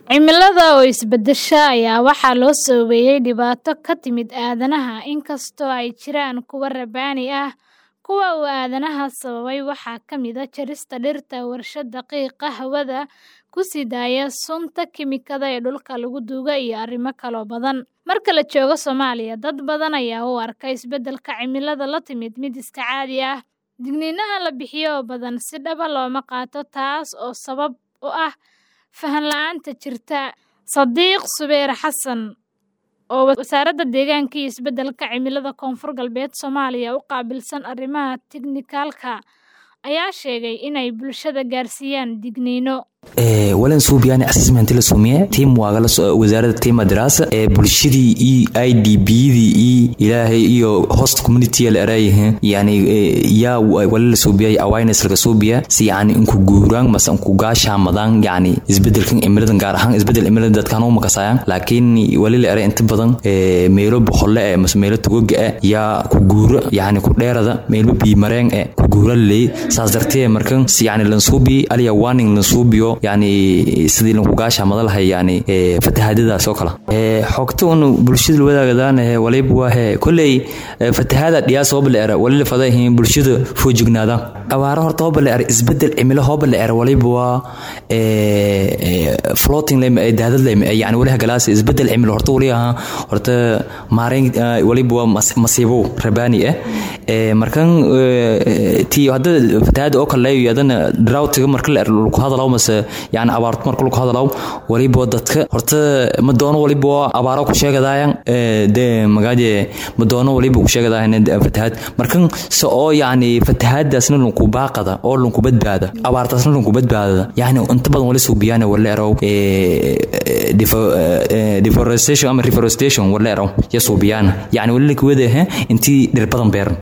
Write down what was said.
Cimilada oo isbedesha ayaa waxaa loo saameeyay dhibaato ka timid aadanaha, inkastoo ay jiraan kuwa rabbaani ah. Kuwa uu aadanaha sababay waxaa ka mid ah jarista dhirta, warshadaha qiiqa hawada ku sii daaya sunta kiimikada ee dhulka lagu duugo, iyo arrimo kaloo badan. Marka la joogo Soomaaliya, dad badan ayaa u arka isbeddelka cimilada la timid mid iska caadi ah. Digniinaha la bixiyo oo badan si dhab ah looma qaato, taas oo sabab u ah faham la'aanta jirta. Sadiq Subayr Xasan, oo Wasaaradda Deegaanka iyo Isbeddelka Cimilada Koonfur Galbeed Soomaaliya u qaabilsan arrimaha teknikalka, ayaa sheegay inay bulshada gaarsiiyaan digniino. walan suubiyaan assessment la suumiye team waagala wasaaradda team madrasa ee bulshadii iyo IDB-dii iyo ilaahay iyo host community la erayahay yani yaa wala la suubiyay awareness laga suubiya si yani inku guuraan mase inku gaasha madaan yani isbedelkan cimiladan gaar ahaan isbedel cimilada dadkan u makasayaan laakiin wali la eray inta badan meelo boqolle ee mase meelo tugoga ah yaa ku guura yani ku dheerada meelo biimareen ee ku guura leey saas dartee markan si yani lan suubi aliya warning lan suubiyo yani sidii lanku gaasha madalahay yani fatahaadadaas oo kale xogta un bulshada wadaagadan waliba waa kolley fatahaada dhiyaas hooba la era wali la fadahin bulshada foojignaadaan abaaro horta hooba la era isbedel cimilo hooba la era waliba waa floating lema daadad lema yani wali hagalaas isbedel cimilo horta wali ahaa horta maarayn waliba waa masiibo rabaani ah markan tii hadda fatahaada oo kale leeyo adana droughtiga marka la era lagu hadalaw mase yani abaarto marka lagu hadalaw waliba dadka horta ma doono waliba abaaro ku sheegadayan de magaaje ma doono waliba ku sheegadayan fatahaad markan se oo yani fatahaadaasna lanku baaqada oo lanku badbaada abaartaasna lanku badbaada yani inta badan wali suubiyaan wala erow deforestation ama reforestation wala erow ya suubiyaan yani wali lakwada intii dhir badan beeran